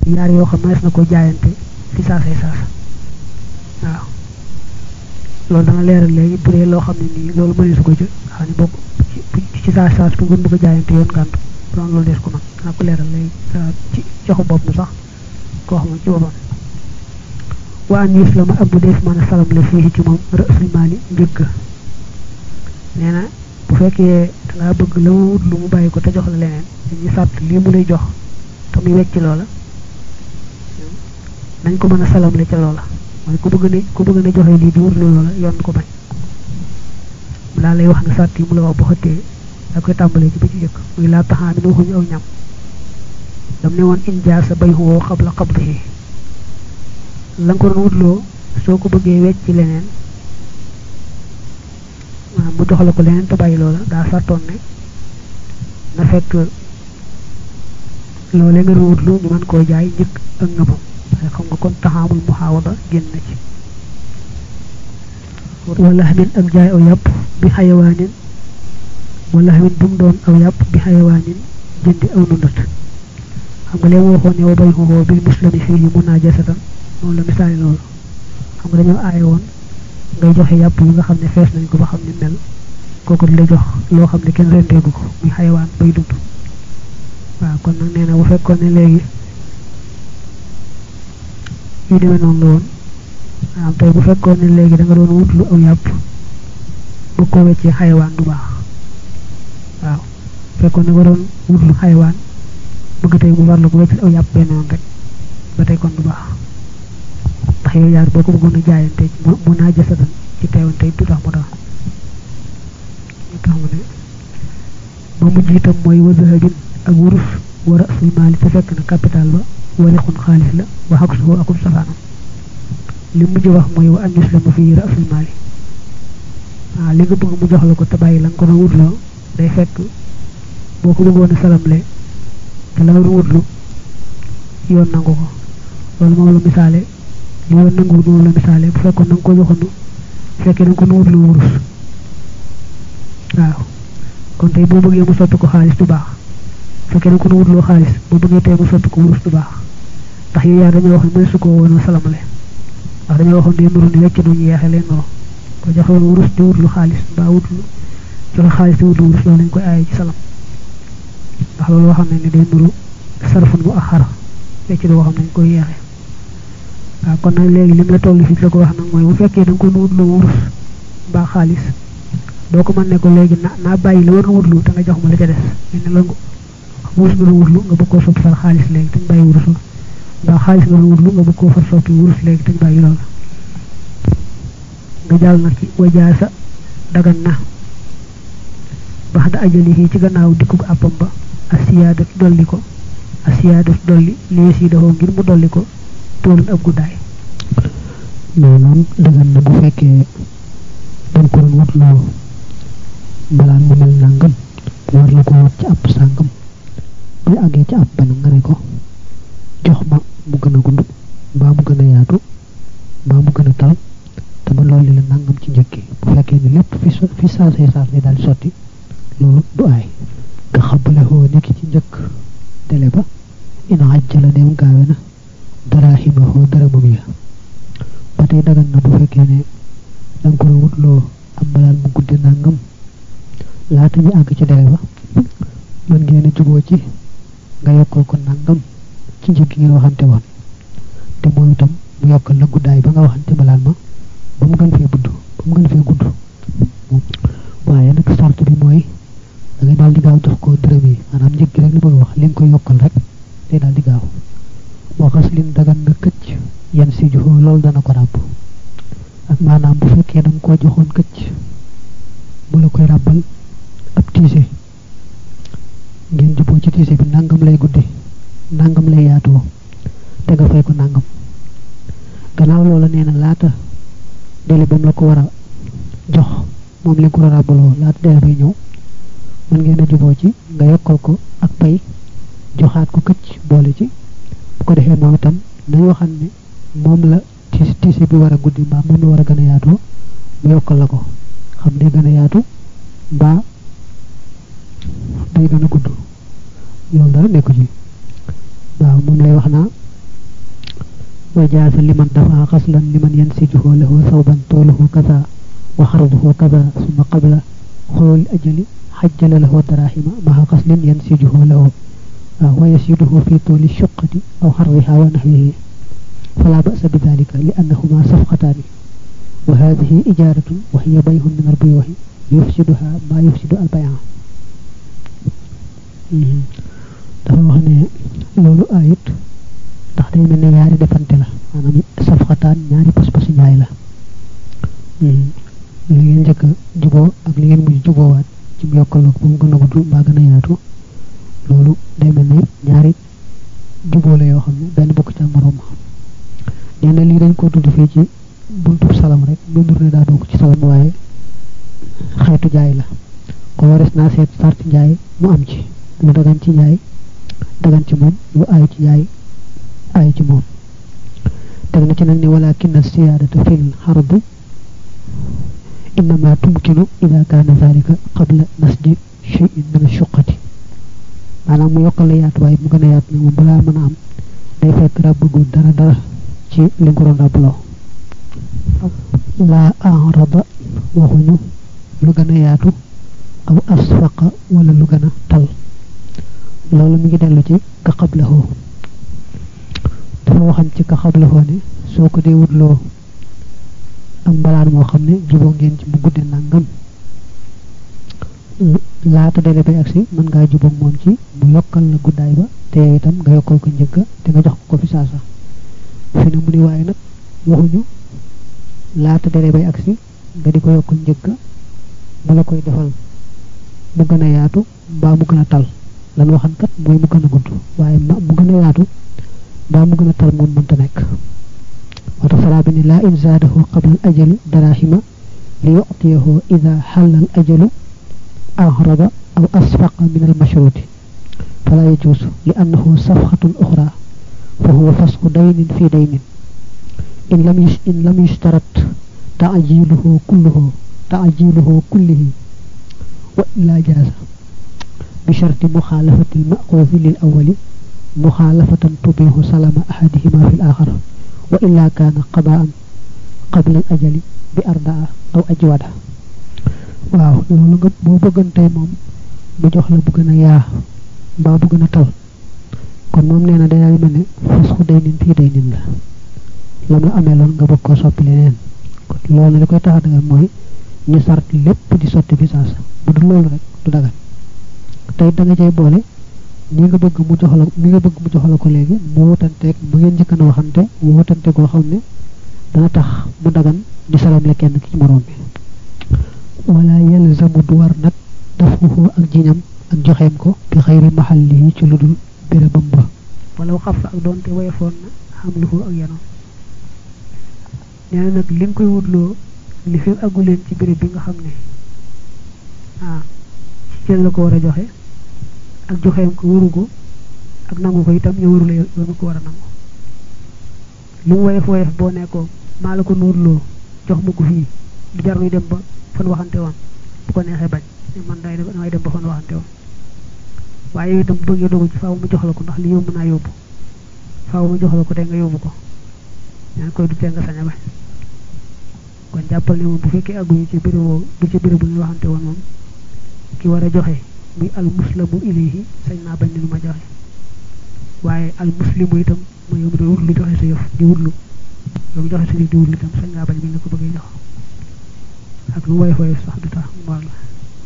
yaar yoo xam ne na ko jaayante fi saasay saasa waaw loolu dana leeral léegi bu dee loo xam ne nii loolu mëneesu ko jël xam ne bokk ci saas saas bu ngeen bëgg a jaayante yoon ngàntu doon loolu des ko man dana ko leeral léegi ci joxu bopp na sax koo xam ci boppam waa an yus la ma ab bu dee mën a salam la fii ci moom rësul maali njëgg nee na bu fekkee dangaa bëgg la mu wut lu mu bàyyi ko te jox la leneen dañuy sàtt lii mu lay jox te muy wecc loola nañ ko mën a salamle ca loola mooy ku bëgg ne ku bëgg ne joxe lii di wut lu loola yoon ko bañ mu laa lay wax ne sàtt yi mu la wax bu xëttee da koy tàmbalee ci ba ci jëkk muy laa taxaa mi waxuñu aw ñam dam ne woon injaa sa bay woo xabla xabdihi la nga ko doon wutloo soo ko bëggee wecc leneen waaw mu jox la ko leneen te bàyyi loola daa sartoon ne na fekk loolee nga doon wutlu ñu mën koo jaay njëkk ak ngëmam waaye xam nga kon taxaamul muhaawada génn na ci wala xamin ak jaay aw yàpp bi xayawaanin wala xamin bu mu doon aw yàpp bi xayawaanin jëndi aw nundat xam nga leen waxoon ne wa bay xoo bil muslimi fii mun naa jasatan moom la misaali loolu xam nga dañoo aaye woon ngay joxe yàpp yi nga xam ne fees nañ ko ba xam ne mel kooku di la jox loo xam ne kenn renteegu ko muy xayawaan bay dund waaw kon nag nee na bu fekkoon ne léegi yu demee noonu la woon waaw tey bu fekkoon ne léegi da nga doon wut lu aw yàpp bu ko weccee xayawaan du baax waaw fekkoon ne nga doon wut lu xayawaan bëgg tey mu war la ko wecc aw yàpp benn yoon rek ba tey kon du baax ndax yow yaar boo ko bëggoon a jaayante mu naa jasatan ci teewoon tey du tax mu tax ñu tax mu ne ba mujj itam mooy wa zahabin ak wurus wa rasul maali te fekk na capital ba warixun xaalis la wa xaq suhu akum safaanam li mujj wax mooy wa an yuslama fii rasul maali waaw li nga bëgg mu jox la ko te bàyyi la nga ko doon wutloo day fekk boo ko bëggoon a salamle te la war wutlu yoon nangu ko loolu moom la misaale li yoon nangu moom la misaale bu fekkoon na nga ko joxoon fekkee da nga ko nu wutlu wurus waaw kon tey boo bëggee mu soppi ko xaalis du baax fekkee da nga ko nu wutloo xaalis boo bëggee tey mu soppi ko wurus du baax ndax yow yaa dañoo wax ne mënees su ko woon a salamale ndax dañoo waxoon day nuru ni wecc nu ñu yeexee leen nuru ko joxoon wurus di wutlu xaalis mbaa wutlu joxe xaalis di wutlu wurus loolu lañ koy aaye ci salam ndax loolu waxam ne ni day nuru sarfun bu axara wecc doo xam nañ koy yeexee waaw kon nag léegi lim la toll fii la ko wax nag mooy bu fekkee da nga ko nu wutlu wurus mbaa xaalis doo ko mën ne ko léegi na naa bàyyi la war na wutlu te nga jox ma la ca des mel ne la wurus nga doon wutlu nga bëgg koo soppi far xaalis léegi te ñu bàyyi wurus la mbaa xaalis nga doon wutlu nga bëgg koo far soppi wurus léegi te ñu bàyyi loolu nga jàll nag ci wajaasa dagan na bax da ajalihi ci gannaaw dikkug àppam ba asiyaadatu dolli ko asiyaadatu dolli lies yi daxoo ngir mu dolli ko toolun ab guddaay maanaam dagan na bu fekkee dañ ko doon wutloo mbalaan mu mel nangam war la ko wat ci àpp sàngam bu àggee ci àpp ba nag nga ne ko jox ma mu gën a gudd mbaa mu gën a yaatu mbaa mu gën a tal te ma loolu la nangam ci njëkki bu fekkee ni lépp fi fi saasee saas lay daal di sotti loolu du aay nga xabale xoo nekki ci njëkk dele ba ina ajjala neem gaawe na daraahima xoo dërëmam ya ba tey dagan na bu fekkee ne danga ko wutloo am mbalaan mu guddi nangam laata ñu àgg ci dele ba mën ngeen a juboo ci nga yokkal ko nangam ci njëkk ngeen waxante woon te moom itam mu yokkal la guddaay ba nga waxante mbalaan ma ba mu gën fee gudd ba mu gën fee gudd waaye nag sart bi mooy da ngay daal di gaaw jox ko dërëm yi maanaam njëg gi rek li bëgg wax li nga koy yokkal rek day daal di gaaw moo xas lin dagan na këcc yan si joxoo loolu dana ko ràbb ak maanaam bu fekkee da nga koo joxoon këcc mu la koy ràbbal ab tiise ngeen juboo ci tiise bi nangam lay guddi nangam lay yaatoo te nga fay ko nangam gannaaw loola nee na laata dele ba mu la ko war a jox moom li ko war a ràbbaloo laata dele bay ñëw mën ngeen a juboo ci nga yokkal ko ak pay joxaat ko këcc boole ci bu ko defee moom itam nañu waxam ne moom la tiis tiise bi war a guddi mbaa moom la war a gën a yaatoo mu yokkal la ko xam day gën a yaatu mbaa day gën a gudd loolu dara nekku ci waaw moom lay wax naa وجاز لمن دفع غسلا لمن ينسجه له ثوبا طوله كذا وخرضه كذا ثم قبل خلول الأجل حجل له دراهم مع غسل ينسجه له ويسيده في طول الشقة أو حرها ونحوه فلا بأس بذلك لأنهما صفقتان وهذه إجارة وهي بيع من البيوع يفسدها ما يفسد البيع dafa wax ne loolu ayit ndax day mel ne ñaari defante la maanaam safxataan ñaari pas-pasu njaay la li ngeen njëkk a juboo ak li ngeen mujj juboowaat ci mu yokkaloog ba mu gën a gudd mbaa gën a yaatu loolu day mel ne ñaari juboo la yoo xam ne benn bokk ca moroom nee na lii dañ ko tudd fii ci buntu salam rek dundur ne daa bokk ci salam waaye xeetu jaay la ko wares naa seet sarti njaay mu am ci lu dagan ci njaay dagan ci moom lu aay ci njaay aay ci moom teg na ci nag ni walakin siyaadata fil xardi innama tumkinu ida kaana zalika qabla nasji cheyin min ashuqati maanaam mu yokkal la yaatu waaye mu gën a yaatu nag moom balaa mën a am day fekk ràbbagul dara dara ci li nga ko doon ràbbaloo laa arada waxuñu lu gën a yaatu aw asfaqa wala lu gën a tal loolu mi ngi dellu ci ka xablahoo dafa waxan ci ka xablahoo ne soo ko dee wutloo am mbalaan moo xam ne juboo ngeen ci mu gudde nangam laata dele bay agsi mën ngaa jubóog moom ci mu yokkal la guddaay ba te yow itam nga yokkal ko njëgga te nga jox ko ko fi saasa fi ne mu ni waaye nag waxuñu laata dele bay agsi nga di ko yokkal njëgga mu la koy defal mu gën a yaatu mbaa mu gën a tal lan waxan kat mooy mu gën a gudd waaye mu gën a yaatu mbaa mu gën a tal moom mënta nekk moo tax saraa bi ne laa in zaadahu qabla al ajali darahima li yuctiyahu ida xalla al ajalu أهرب أو أسفق من المشروط فلا يجوز لأنه صفحة أخرى فهو فسق دين في دين إن لم يش إن لم يشترط تعجيله كله تعجيله كله وإلا جاز بشرط مخالفة المأخوذ للأول مخالفة تبيه سلام أحدهما في الآخر وإلا كان قضاء قبل الأجل بأرداء أو أجوده waaw loolu nga boo bëggantee moom mu jox la bu gën a yaa mbaa bu gën a tal kon moom nee na day mel ne fasxu day nin fii day nin la lam la amee loon nga bëgg koo soppi leneen kon loolu li koy tax a dagal mooy ñu sart lépp di sotti fi saasa bu dul loolu rek du dagal tey da nga cay boole ñi nga bëgg mu jox la ñi nga bëgg mu jox la ko léegi mu wutanteeg bu ngeen njëkk a waxante mu wutante koo xam ne dana tax mu dagan di salam le kenn ki ci moroom bi wala yalzamu du war nag dafuhu ak jiñam ak joxeem ko bi xayri maxallihi ci lu dul bérébam ba wala xaf ak doonte wayefoon na xamluhu ak yanoon nee na nag li nga koy wutloo li fi aggu leen ci béréb bi nga xam ne ah ci la ko war a joxe ak joxeem ko waru ko ak nangu ko itam ñu warula yoonu ko war a nangu lu mu woyef woyef boo nekkoo maa la ko nuurloo jox ma ko fii du jar nuy dem ba fan waxante woon bu ko neexee bañ man day damay dem ba fan waxante woon waaye yow itam bu bëggee dogu ci faaw mu jox la ko ndax li yóbbu naa yóbbu faaw mu jox la ko te nga yóbbu ko ñaan koy du tee nga sañ a bañ kon jàppal ne moom bu fekkee àgguñu ci béréb du ci béréb bu ñu waxante woon moom ki war a joxe muy al muslamu ilayhi sañ naa bañ ni lu ma joxe waaye al muslimu itam mooy yow mi doon wutlu joxe sa yëf di wutlu yow mi joxe sa yëf di wutlu itam sañ naa bañ bi nga ko bëggee jox ak lu woy woy sax du tax mu war la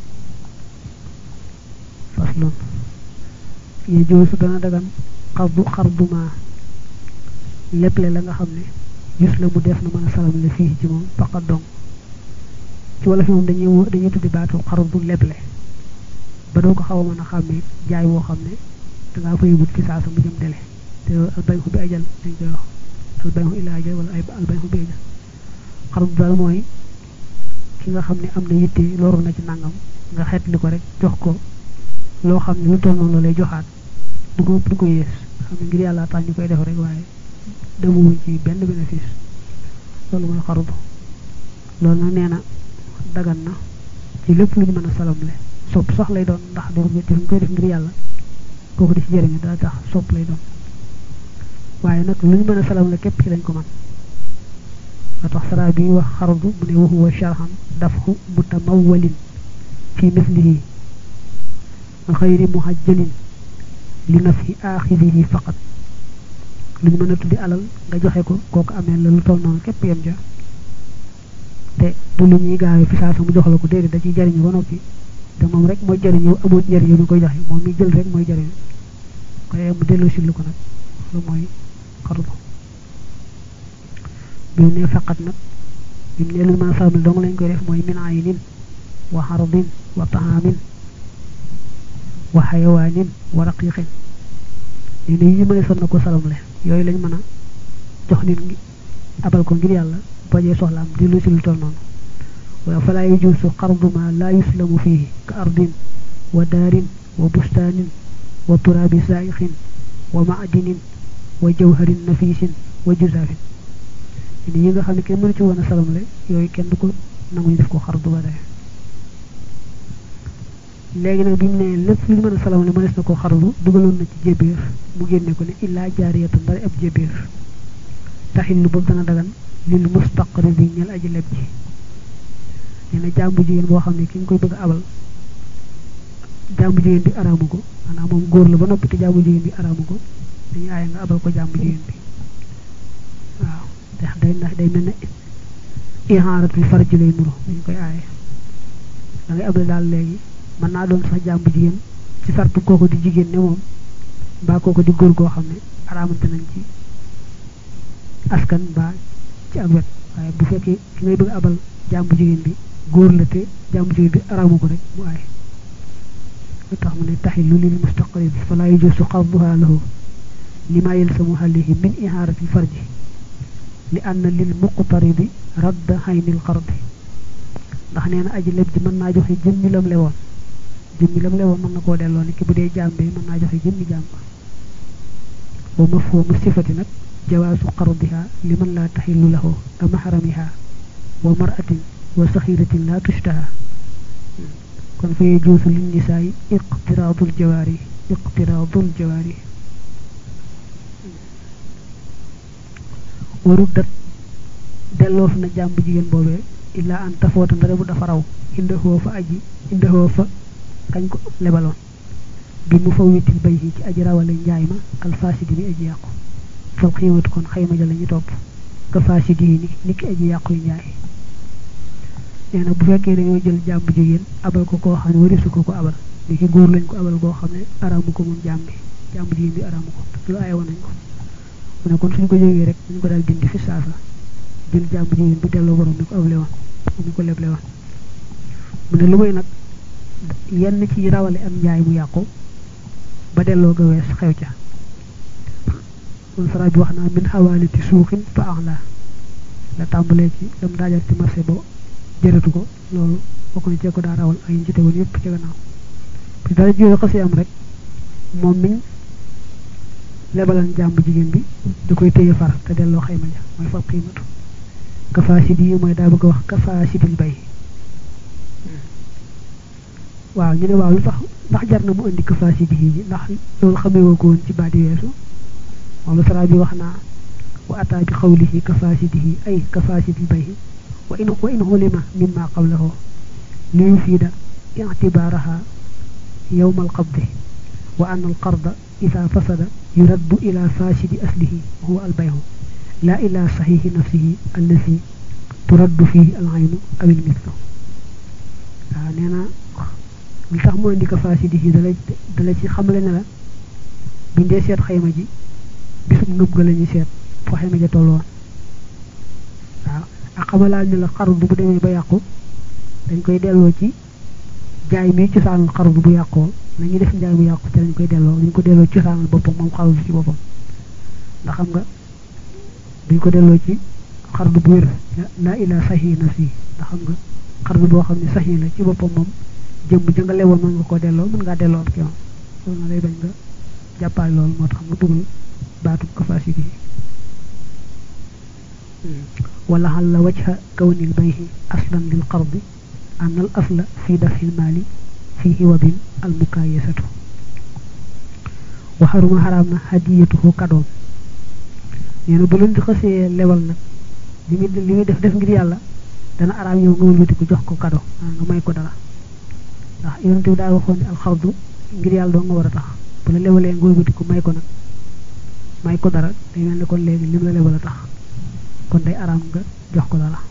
faslun ye joosu dana dagan xardu xarduma leble la nga xam ne gis la mu def na mën a salam le fii ci moom faqat dong ci wala fi moom dañuy dañuy tuddi baatu xardu leble ba doo ko xaw a mën a xàmmee jaay woo xam ne dangaa fay wut fi saa sa mu jëm dele te albayxu bi ajal dañ koy wax albayxu ila ajal wala ay albayxu bi ajal xardu daal mooy ki nga xam ne am na yitte loru na ci nangam nga xeet li ko rek jox ko loo xam ne lu toll noonu la lay joxaat du ko du ko yées xam ne ngir yàlla tax ñu koy def rek waaye demuwuñ ci benn bénéfice loolu mooy xarudu loolu nag nee na dagan na ci lépp lu ñu mën a salamle sopp sax lay doon ndax duñ koy def ngir yàlla kooku di ci jëriñu daa tax sopp lay doon waaye nag lu ñu mën a salam la képp ci lañ ko man wa tax sara bi wax xardu mu ne waxuwa sharhan dafhu mutamawalin fi mislihi xayri muhajjalin li nafhi aaxirihi faqat lu ñu mën a tuddi alal nga joxe ko kooku amee la lu toll noonu képp yem ja te du lu ñuy gaawee fi saa sa mu jox la ko déedéet da ciy jariñu ba noppi te moom rek mooy jariñu amul njariñu ñu koy joxe moom mi jël rek mooy jariñu koy mu delloo si lu ko nag lu mooy xardu bi ne faqat nag bi mu ne lu mën a salamle dong lañ koy def mooy min aynin wa xardin wa taamin wa xayawaanin wa raqiqin nee na yi mëne son na ko salamle yooyu lañ mën a jox nit ngi abal ko ngir yàlla bajee soxlaam di lu si lu toll noonu waaye falaa yajuusu xardu ma laa yuslamu fihi ka ardin wa daarin wa bustaanin wa turaabi saaixin wa maadinin wa jawharin nafisin wa juzaafin yi nga xam ne kenn mënu ci woon a salamle yooyu kenn du ko nanguñu def ko xardu ba dee léegi nag bi mu ne lépp lu ñu mën a salamle mënees na ko xardu dugaloon na ci jébbiir mu génne ko ne illaa jaariyatan ndara ab jébbiir taxin lu boobu dana dagan lil mustaqri bi ñel aji leb ji nee na jàmbu jigéen boo xam ne ki nga koy bëgg a abal jàmbu jigéen bi araamu ko maanaam moom góor la ba noppi te jàmbu jigéen bi araamu ko dañuy aaye nga abal ko jàmbu jigéen bi waaw ndax day ndax day mel ne ihaaratul farji lay nuru dañu koy aaye da ngay abal daal léegi mën naa doon sax jàmbu jigéen ci sartu kooku di jigéen ne moom mbaa kooku di góor goo xam ne araamante nañ ci askan mbaa ci ak wet waaye bu fekkee ki ngay bëgg abal jàmbu jigéen bi góor la te jàmbu jigéen bi araamu ko rek mu aay lu tax mu ne taxillu lil mustaqrib fala yajuusu xarduha lahu lima yalsamu alayhi min ihaarati farji li anna lil muqtaribi radda xaynil xardi ndax nee na aji leb ji mën naa joxe jëmmi lam lewoon jëmmi lam lewoon mën na koo delloo ni ki bu dee jàmbe mën naa joxe jëmmi jàmb wa mafhumu sifati nag jawaasu qardiha liman laa taxillu lahu ka mahramiha wa maratin wa saxiratin laa tushtaha kon fa yajuusu lin nisaayi iqtiraadul jawaari iqtiraadul jawaari warut dat delloof na jàmb jigéen boobee illaa an tafoota ndare bu dafa raw indahoo fa aji indahoo fa kañ ko lebaloon bi mu fa witil bay yi ci aji rawale njaay ma alfaasidi bi aji yàqu fal xiimatu kon xayma ja la ñu topp ka faasidi yi ni ni ki aji yàqu yu njaay nee na bu fekkee dañoo jël jàmb jigéen abal ko koo xam ne warisu ko ko abal ni ki góor lañ ko abal koo xam ne araamu ko moom jàmb bi jàmb jigéen bi araamu ko lu aaye woon nañ ko mu ne kon suñ ko jógee rek dañ ko daal dindi fi saasa jël jàmb jigéen bi delloo borom ni ko able woon ni ko leble woon mu ne lu may nag yenn ci rawale am njaay mu yàqu ba delloo ga wees xew ca kon sara bi wax naa min xawaaliti suuxin fa axla la tàmbalee ci lam daajal ci marché ba jëratu ko loolu bokk na cee ko daa rawal ak yi ci tegoon yépp ci gannaaw bi dara jiwee xasee am rek moom miñ lebalan jàmb jigéen bi da koy téye far te delloo xayma ja mooy far xiimatu kafaasidi yi mooy daa bëgg a wax kafaasidil bay waaw ñu ne waaw lu tax ndax jar na mu indi kafaasidi yi ndax loolu xamee woo ko woon ci baadi weesu moom la sara bi wax naa wa ataa bi xawlihi kafaasidihi ay kafaasidil bay wa in wa in xulima mimma qablahu li yufiida ictibaaraha yowma alqabdi wa anna alqarda ida fasada yuraddu ila faasidi aslihi huwa albayhu la ila saxiixi nafsihi allazi turaddu fihi alaynu aw ilmislu waaw nee na li tax mu indi ko faasidihi dala dala ci xamle ne la buñ dee seet xayma ji bisum nëb ga la ñuy seet foo xayma ja toll woon waaw ak xamalaal ne la xardu bu demee ba yàqu dañ koy delloo ci jaay mi cosaanul xardu bu yàqoo nañu def njaay mu yàqu ci lañ koy delloo dañ ko delloo cosaanul boppam moom xardu ci boppam ndax xam nga duñ ko delloo ci xardu bu wér laa ilaa saxi nafsi ndax xam nga xardu boo xam ne saxi la ci boppam moom jëmm ja nga lewoon mën nga koo delloo mën ngaa delloo am ki moom loolu na lay bañ nga jàppaale loolu moo tax mu dugal baatu kafaasiti wala xal la wajha kawnil bayhi aslan lil qardi an al asla fi dafil maali fi hiwadin al mukaayasatu wa xaruma xaraam na hadiyatuhu kadoom nee na bu leen di xasee lebal nag li muy li muy def def ngir yàlla dana araam yow nga wëlbati ko jox ko kado nga may ko dara ndax yonent bi daa waxoon ne alxardu ngir yàlla doo nga war a tax bu la lebalee nga wëlbati ko may ko nag may ko dara day mel ne kon léegi lim la lebal a tax kon day araam nga jox ko dara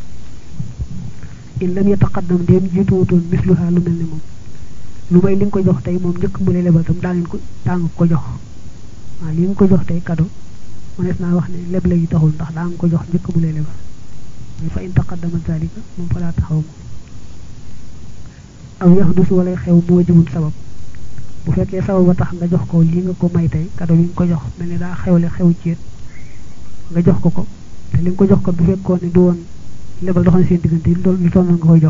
in lam yataqaddam dem jiituwutoon misluha lu mel ne moom lu may li nga ko jox tey moom njëkk mu lay lebal tam daa ngeen ko daa nga ko jox waaw li nga ko jox tey kado mënees naa wax ne leble yi taxul ndax daa nga ko jox njëkk mu lay lebal mais fa in taqaddama zalika moom fa laa taxaw moom aw yaxdus walay xew mu wajibun sabab bu fekkee sabab ba tax nga jox ko lii nga ko may tey kado bi nga ko jox mel ni daa xewle xew ceet nga jox ko ko te li nga ko jox ko bu fekkoon ne du woon lebal doxal seen diggante lu toll lu toll nga koy jox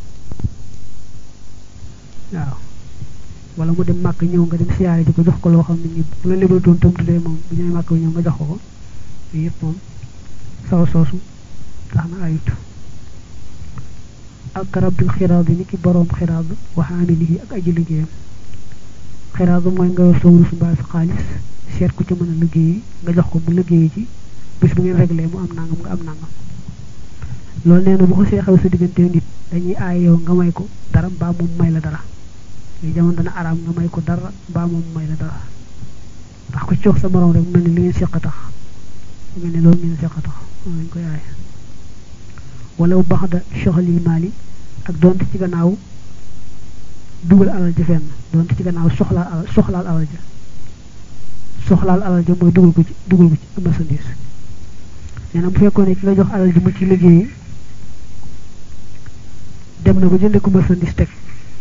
waaw wala mu dem màkk ñëw nga dem siyaare ji ko jox ko loo xam ne ni bu la lebal doon tam tuddee moom bu ñëwee màkk ñëw nga jox ko ko yooyu yëpp moom saw soosu tax na ayut ak rabbil xiraad bi ni ki boroom xiraad waxaami liggéey ak aji liggéeyam xiraad mooy nga yor sa wurus mbaa sa xaalis seet ku ci mën a liggéey nga jox ko mu liggéey ci bis bu ngeen réglé mu am nangam nga am nangam loolu nee na bu ko see xew sa diggante nit dañuy aay yow nga may ko dara mbaa moom may la dara li jamono dana araam nga may ko dara mbaa moom may la dara ndax ko ci jox sa morom rek mel ni li ngeen seq a tax mel ni loolu ngeen seq a tax moom lañ koy aaye wala bu baax da soxalil maali ak donte ci gannaaw dugal alal ja fenn donte ci gannaaw soxlaal alal soxlaal alal ja soxlaal alal ja mooy dugal ko ci dugal ko ci marchandise nee na bu fekkoon ne ki nga jox alal ji mu ci liggéey dem na ba jënde ko marchandise teg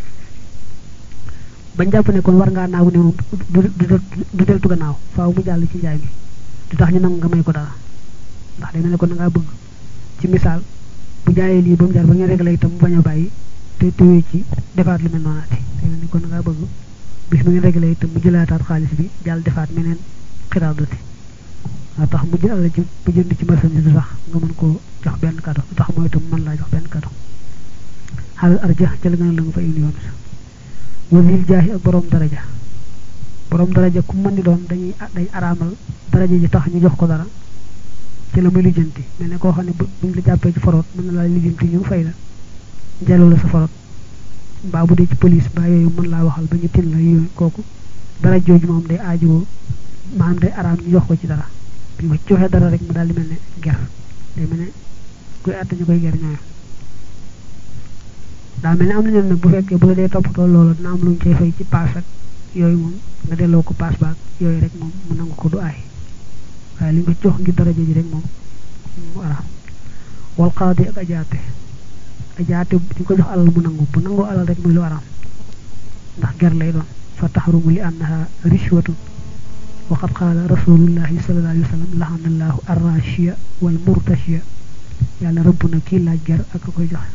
bañ jàpp ne kon war ngaa naagu ne moom du du deltu gannaaw faaw mu jàll ci njaay mi du tax ñu nangu nga may ko dara ndax day mel ne kon da ngaa bëgg ci misaal bu jaayee lii ba mu jaar ba ngeen réglé itam mu bañ a bàyyi te tewee ci defaat lu mel noonaati day mel ni kon da ngaa bëgg bis bu ngeen réglé itam mu jëlaataat xaalis bi jàll defaat meneen xiraadati waa tax mu jël alal ci bu jënd ci marchandise du tax nga mën koo jox benn kado du tax mooy itam mën laa jox benn kado xalal arja ca la gën a la nga fa indi yoon wasil jaahi ak borom daraja borom daraja ku mën di doon dañuy dañ araamal daraja ji tax ñu jox ko dara ci la muy lijjanti mel ne koo xam ne buñ la jàppee ci forot mën na laa lijjanti ñu fay la jàllu la sa forot mbaa bu dee ci police mbaa yooyu mën laa waxal ba ñu tin la yooyu kooku dara jooju moom day aajowoo maanaam day araam ñu jox ko ci dara bi ma ci joxee dara rek mu daal di mel ne ger day mel ne kuy àtte ñu koy ger ñooy daa mel ne am na ñoom nag bu fekkee bu la dee toppatoo loolu dina am lu ñu cay fay ci paas ak yooyu moom nga delloo ko paas baak yooyu rek moom mu nangu ko du aay waaye li nga jox ngir daraja ji rek moom mu araam wal qaadi ak ajaate ajaate di ko jox alal mu nangu bu nangoo alal rek muy lu araam ndax ger lay doon fa taxrumu li annaha rishwatun waqad qaala rasulullahi sallallahu alayhi wa sallam lahanallahu arrashiya wal murtashiya yàlla rëbb na kii laaj ger ak a koy joxe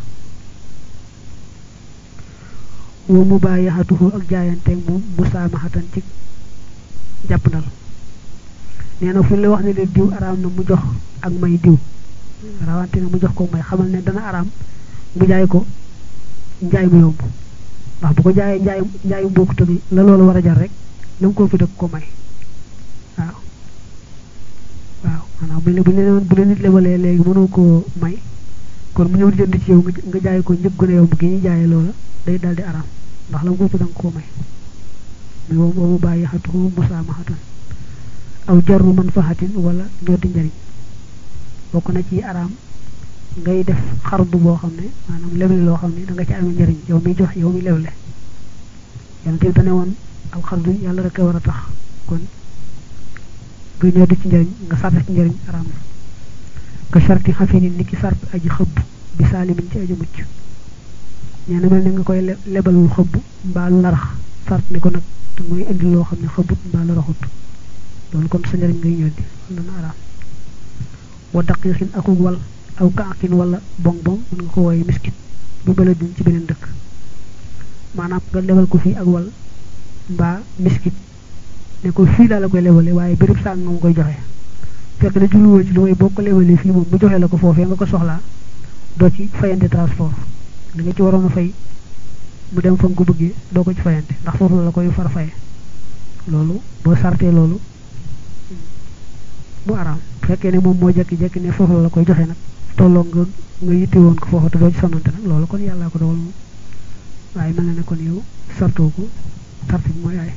wa mubayaxatuhu ak jaayanteeg moom musaamahatan ci jàppandal nee na fu ñu la wax ne leen diw araam na mu jox ak may diw rawante ne mu jox ko may xamal ne dana araam mu jaay ko njaay mu yomb ndax bu ko jaayee njaay njaayu mbokk tamit la loolu war a jar rek la mu ko fi dëkk ko may waaw waaw maanaam bu bu leen bu leen nit lebalee léegi mënoo koo may kon mu ñëw di jënd ci yow nga jaay ko njëg gu ne yow bu gi ñuy jaayee loola day daldi araam ndax la mu ko fi danga koo may mais moom boobu bàyyi xatu musaamahatan aw jarru manfahatin wala ñooti njariñ bokk na ci araam ngay def xardu boo xam ne maanaam leble loo xam ne da nga ci amee njariñ yow mi jox yow mi leble yonent bi dane woon al xardu yàlla rek a war a tax kon nga ñooti ci njariñ nga sart ci njariñ araam na ka sarti xafinin ni ki sart aji xëbb bi saalimin ci aji mucc nee na mel ne nga koy lebalul xëbb mbaa lu larax sart ni ko nag te mooy indi loo xam ne xëbbut mbaa la raxut loolu kon sa njariñ ngay ñoddi loolu dana araam wa daqiqin akuk wal aw kaakin wala bong bong mën nga ko wooye miskit bu baladin ci beneen dëkk maanaam nga lebal ko fii ak wal mbaa miskit ne ko fii laa la koy lebale waaye béréb sàng nga ma koy joxe fekk na juluwoo ci lu may boo ko lebalee fii moom mu joxe la ko foofee nga ko soxlaa doo ci fayante transport li nga ci waroon a fay mu dem fa nga ko bëggee doo ko ci fayante ndax foofu la koy far faye loolu boo sartee loolu mu araam fekkee ne moom moo jekki-jekki ne foofu la la koy joxe nag tolloo nga nga yitte woon ko foofu te doo ci sonnante nag loolu kon yàllaa ko dogal moom waaye mel na ne kon yow sartoo ko sart bi mooy ay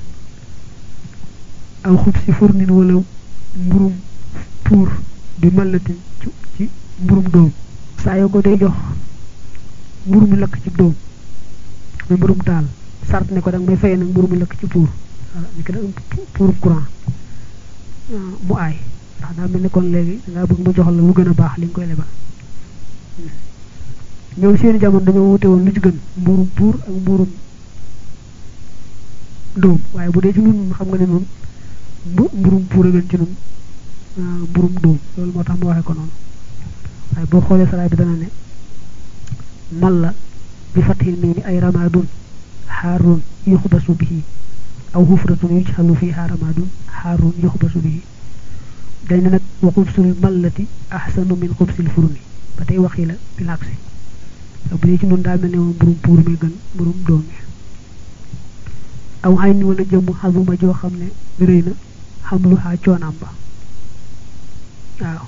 aw xub si furnin wala mburum pour bi mallatin ci ci mburum doom saa yoo ko day jox mburu mi lakk ci doom muy mburum taal sart ne ko danga may fayee nag mburu mi lakk ci pour voilà ni ko da pour courant mu aay ndax daa mel ni kon léegi dangaa bëgg mu jox la lu gën a baax li nga koy lebal ñoom seeni jamono dañoo wute woon lu ci gën mburum pour ak mburum doom waaye bu dee ci nun xam nga ne noonu bu mburum pour a gën ci nun mburum doom loolu moo tax ma waxee ko noonu waaye boo xoolee saraay bi dana ne mal la bi fathil miimi ay ramadun xaarun yuxbasu bihi aw xufratun yujxalu fiha ramadun xaarun yuxbasu bihi dañ ne nag wa xubsul mallati ahsanu min xubsil furuni ba tey waxi la bilaksi bu dee ci nun daa mel ne moom mburum pour mi gën mburum doom mi aw xay ni wala jëmm xasuma joo xam ne rëy na xam lu xaa coonaam ba waaw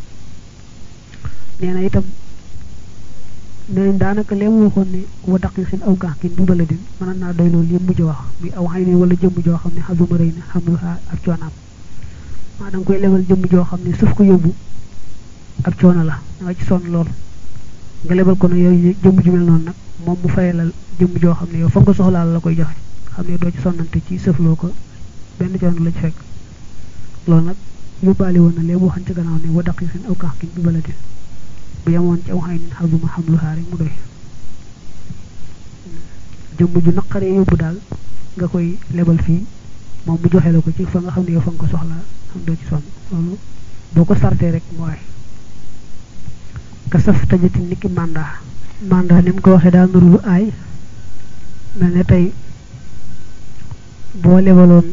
nee na itam nee daanaka lee mu waxoon ne wa daqi xin aw gax kin bu bala din mën naa doy loolu yëpp mujj wax muy aw xay ni wala jëmm joo xam ne xasuma rëy na xam lu xaa ak coonaam maa da nga koy lebal jëmm joo xam ne suuf ko yóbbu ak coono la da nga ci sonn lool nga lebal ko ne yooyu jëmm ju mel noonu nag moom mu fayalal jëmm joo xam ne yow fa nga ko soxlaal la koy joxe xam ne doo ci sonnante ci sëfloo ko benn coono la ci fekk loolu nag yóbbaale woon na lee mu waxan ci gannaaw ne wa daqi xin aw gax kin bu bala din bu yemoon ci aw xay nin xasuma xam lu xaari mu doy jëmm ju naqaree yóbbu daal nga koy lebal fii moom mu joxe la ko ci fa nga xam ne yow fa nga ko soxla xam doo ci sonn loolu boo ko sartee rek mooy ka saf tajati niki mandat mandat ni mu ko waxee daal nuru lu aay mel ne tey boo lebaloon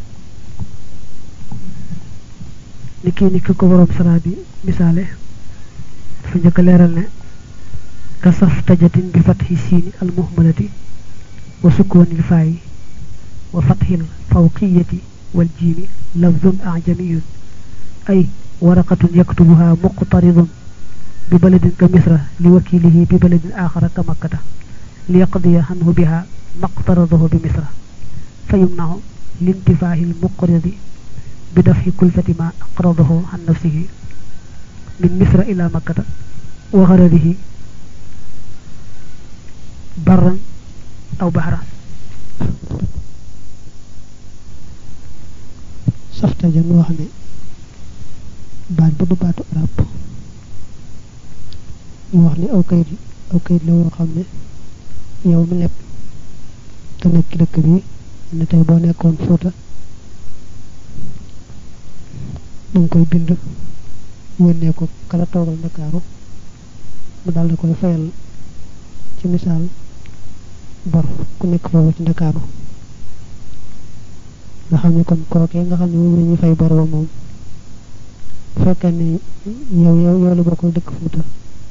ni kii ni ki ko borom sara bi misaale dafa njëkk leeral ne ka saf tajatin bi fatxi siini al muhmalati wa sukkoonil faayi wa fatxil fawqiyati wal jiimi lafzun ajamiyun ay waraqatun yaktubuha muqtaridun bi baladin ka misra li wakilihi bi baladin axara ka makkata li yaqdiya anhu biha maqtaradahu bi misra fa yumnahu lintifaahi lmuqridi bi dafxi kulfati ma aqradahu an nafsihi min misra ila makkata wa xaradihi barran aw baxran safta ja nga wax ne baat ba du baatu arab mu wax ne aw kayit aw kayit la woo xam ne yow mi lepp te nekk dëkk bi ne tey boo nekkoon Fuuta danga koy bind yónnee ko kala toogal Ndakaaru mu daal di koy fayal ci misaal bor ku nekk foofu ci Ndakaaru nga xam ne kon kookee nga xam ne moom la ñuy fay bor ba moom bu fekkee ne yow yow yow la bokkul dëkk Fuuta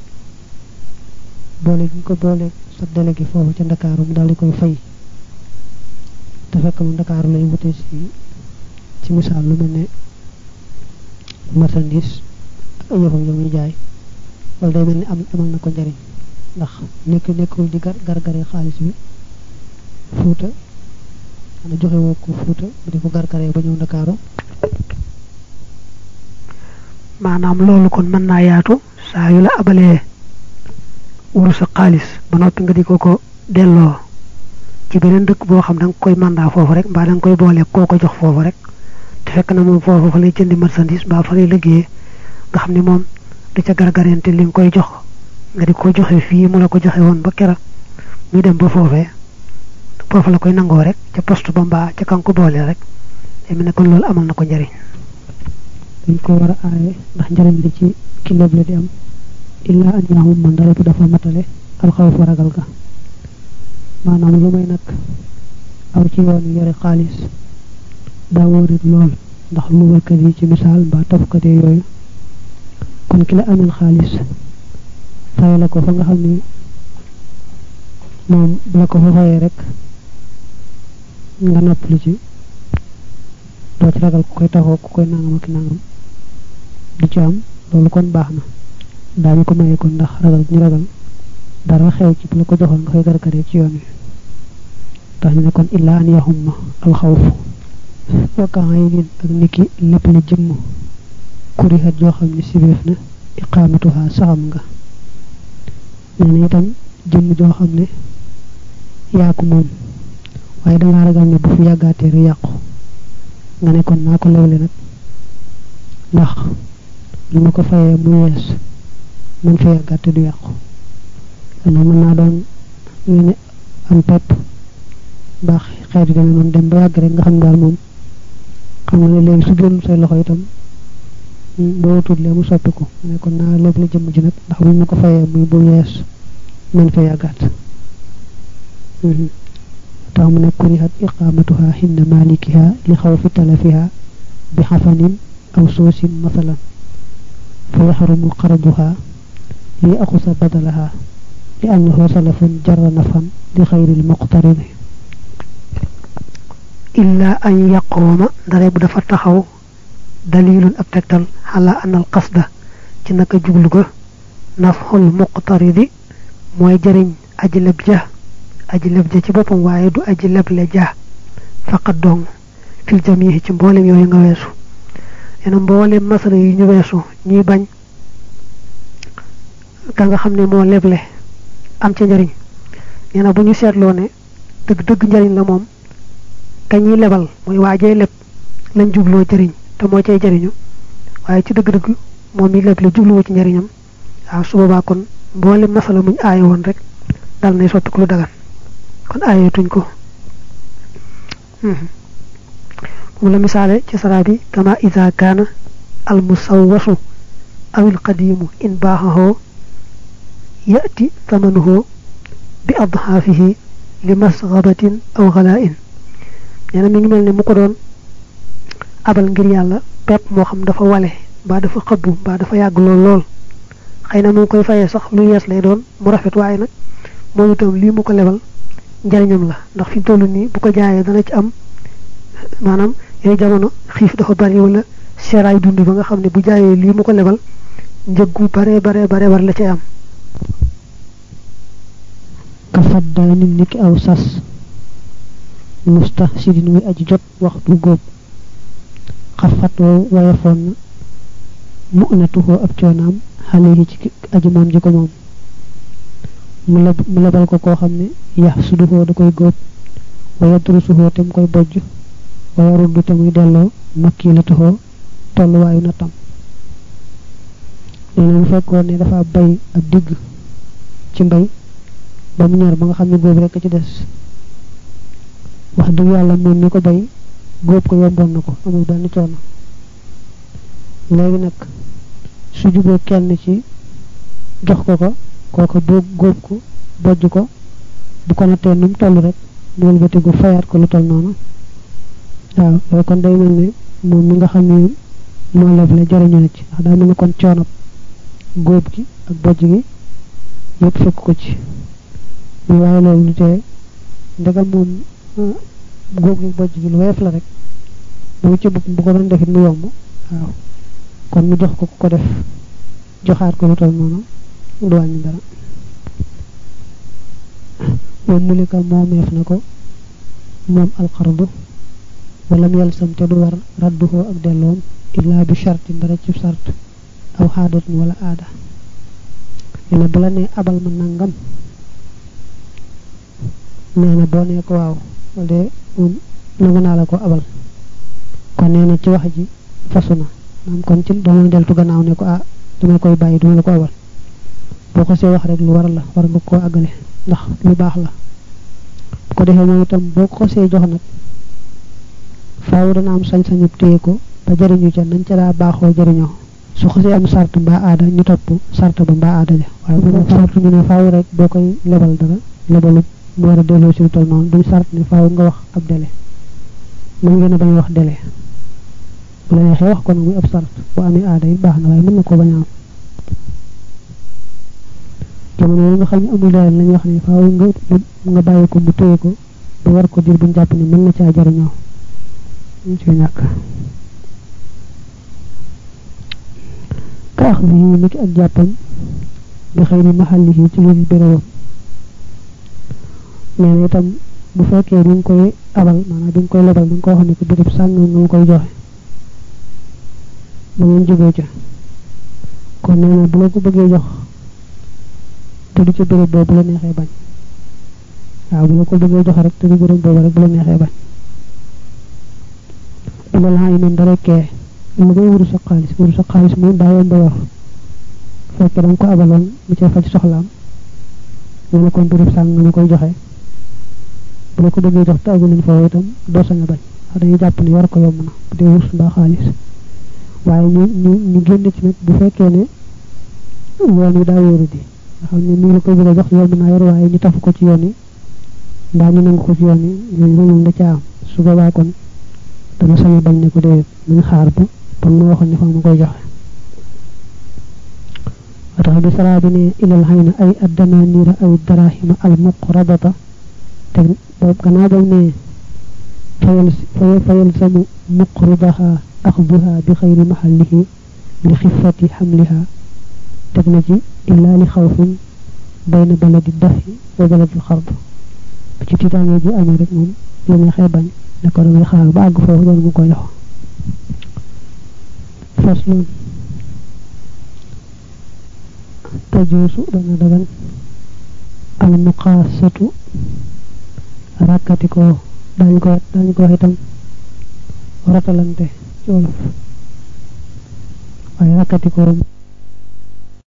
boole gi ko boole sa délégué foofu ca Ndakaaru mu daal di koy fay te fekk mu Ndakaaru lay wute si ci misaal lu mel ne marchandise ak ay yëfam yow ñu jaay wala day mel ni am amal na ko njariñ ndax nekk nekkul di gar gargare xaalis bi Fuuta xana joxe woo ko Fuuta mu di ko gargare ba ñëw Ndakaaru maanaam loolu kon mën naa yaatu saa yu la abalee wuru sa xaalis ba noppi nga di ko ko delloo ci beneen dëkk boo xam da nga koy mandat foofu rek mbaa da nga koy boole koo ko jox foofu rek te fekk na moom foofu fa lay jëndi marchandise mbaa fa lay liggéeyee nga xam ni moom du ca gargarente li nga koy jox nga di ko joxe fii mu la ko joxe woon ba kera muy dem ba foofee foofu la koy nangoo rek ca poste ba mbaa ca kan ko boole rek day mel ne kon loolu amal na ko njariñ dañ ko war a aaye ndax njariñ li ci kilo la di am illaa an yaamum man dara bu dafa matale alxawf ragal ga maanaam lu may nag aw ci yoon yore xaalis daa wóorit lool ndax luwalkat yi ci misaal mbaa tafkat yi yooyu kon ki la amel xaalis fay la ko fa nga xam ni moom bu la ko fa fayee rek nga noppali ci doo ci ragal ku koy taxoo ku koy nangam ak nangam di ci am loolu kon baax na daañu ko maye kon ndax ragal ñu ragal dara xew ci bu la ko joxoon nga koy gargaree ci yoon wi tax ñu ne kon illaa an yaxumma alxawfu wakkaa yi nin ak niki lépp la jëmm kurihat joo xam ne sibeef na iqaamatuha saxam nga nee na itam jëmm joo xam ne yaa ko moom waaye dangaa ragal ne bu fi yàggaatee rek yàqu nga ne kon naa ko lewle nag ndax lu ma ko fayee mu wees mën fa yàggaate du yàqu loolu mën naa doon lu ne am pepp baax xeet yi demee noonu dem ba yàgg rek nga xam daal moom xam nga ne léegi su génn say loxo itam boo tuutlee mu soppiku ne kon naa lépp la jëmm ji nag ndax bu ma ko fayee muy bu yees mën fa yàggaat tax mu ne kurihat iqamatuha hinda malikiha li xawfi talafiha bi xafanin aw soosin masalan fa yaxrumu qarduha li axusa badalaha li annahu salafun jarra nafan li xayril muqtarini illa an yaqooma ndare bu dafa taxaw dalilun ab tegtal xala anal qasda ci naka jublu ga nafxul muqtaridi mooy jëriñ aji leb ja aji leb ja ci boppam waaye du aji leble ja faqat dong fil jamihi ci mboolem yooyu nga weesu yena mboolem masala yi ñu weesu ñuy bañ ka nga xam ne moo leble am ca njëriñ nee na bu ñu seetloo ne dëgg dëgg njëriñ la moom ka ñuy lebal mooy waajee leb lañ jubloo jëriñ te moo cay jëriñu waaye ci dëgg-dëgg moom mi leble jubluwu ci njëriñam waaw su boobaa kon mboolem masala muñ aaye woon rek dal nay soppiku lu dagan kon aayeetuñ ko mu la misaale ci saraa bi kama ida kaana al musawwasu aw il qadimu in baaxahoo yati tamanuhoo bi adhaafihi li masgabatin aw xalaain nee na mi ngi mel ne mu ko doon abal ngir yàlla pepp moo xam dafa wale mbaa dafa xëbbu mbaa dafa yàgg lool lool xëy na mu ngi koy fayee sax lu yees lay doon mu rafet waaye nag moom itam lii mu ko lebal njariñam la ndax fi mu toll nii bu ko jaayee dana ci am maanaam yooyu jamono xiif dafa bari wala seeraay dund ba nga xam ne bu jaayee lii mu ko lebal njëggu bare bare bare bare la cay am ka faddaa nit niki aw sas musta sidin muy aji jot waxtu góob xafat wow wayafoon na mu unatuhoo ab coonaam xale yi ci aji moom ji ko moom mu leb mu lebal ko koo xam ne yax suduhoo da koy góob waya durusuhoo te mu koy bojj waya ruddu te muy delloo makki la tuxoo tolluwaayu na tam nee na bu fekkoon ne dafa bay ab digg ci mbay ba mu ñor ba nga xam ne góob rekk ci des wax dëgg yàlla moom mi ko bay góob ko yomboon na ko amul benn coono léegi nag su juboo kenn ci jox ko ko kooko doo góob ko bojj ko bu ko nattee nu mu toll rek mu wëlbatiku fayaat ko lu toll noonu waaw loolu kon day mel ne moom mi nga xam ne moo leble jariñu na ci ndax daa mel ne kon coono góob gi ak bojj gi yëpp fekk ko ci muy waaye loolu lu tee ndegam moom góob gi bojj gi lu woyof la rek bu ci bopp bu ko doon defit mu yomb waaw kon mu jox ko ku ko def joxaat ko lu toll noonu du wàññi dara moom mulika moomeef na ko moom alxardu walam yalsam te du war radduhoo ak delloom illaa bi shartin dara ci sart aw xaadatin wala aada nee na bu la nee abal ma nangam nee na boo nee ko waaw de moom nangu naa la ko abal kon nee na ci wax ji fasu na maam kon ci dama deltu gannaaw ne ko ah dama koy bàyyi duma la ko abal boo ko see wax rek lu war la war nga koo àggale ndax lu baax la bu ko defee moom itam boo ko see jox nag faaw dana am sañ-sañu téye ko ba jariñu ca nañ ca daa baaxoo jariñoo su xasee am sart mbaa aada ñu topp sart ba mbaa aada ja waaye bu sart ñu ne faaw rek boo koy lebal dara lebalu mu war a delloo si lu toll noonu duñ sart ne faaw nga wax ab délai mën ngeen a bañ wax délai bu la neexee wax ko nag muy ab sart bu amee aada yi baax na waaye mën na koo bañ a am jamono yi nga xam ne amul dara lañuy wax ne faaw nga nga bàyyi ko mu téye ko ba war ko dir buñ jàpp ne mën na caa jariñoo ñu ci ñàkk ax bi ni ki ak jàppam bi xëy ni maxallihi ci lu bérébam nee na itam bu fekkee bi nga koy abal maanaam bi nga koy lebal bi nga ko wax ne ko béréb sàngam nga ma koy joxe ba ngeen jógee ca kon nee na bu la ko bëggee jox te du ca béréb boobu bu la neexee bañ waaw bu la ko bëggee jox rek te du béréb boobu rek bu la neexee bañ ilal xaa yi noonu dara kee lu ngay wuru sa xaalis wuru sa xaalis moom daa yomb yor fekkee da nga ko abaloon mu ca faj soxlaam nga ne kon béréb sàng nga ma koy joxe bu la ko bëggee jox te aguleen foofu itam doo sañ a bañ wax dañuy jàpp ne yor ko yomb na bu dee wurus mbaa xaalis waaye ñu ñu ñu génn ci nag bu fekkee ne yoon wi daa wóoru di nga xam ne nii la koy bëgg a jox yomb naa yor waaye ñu tafu ko ci yoon yi mbaa ñu nangu ko ci yoon yi ñooñu moom da ca am su boobaa kon dama sañ a bañ ne ko déedéet nañ xaar ba ba mu waxoon ne fa ma koy joxe wa tax bi saraa bi ne ilal xay na ay addananiira aw darahima al muqrabata te boobu gannaaw bam ne fayal fayal samu muqridaha axduha bi xayri maxallihi li xifati xamliha teg na ci illaa li xawfin bayna baladi dafi wa baladi xard ci tiitaange ji amee rek moom la neexee bañ ne ko damay xaar ba àgg foofu doon mu ko jox faslun tajuusu dana dagan al muqaasatu rakkati ko dañu ko dañu ko wax itam ratalante ci wolof waaye rakkati ko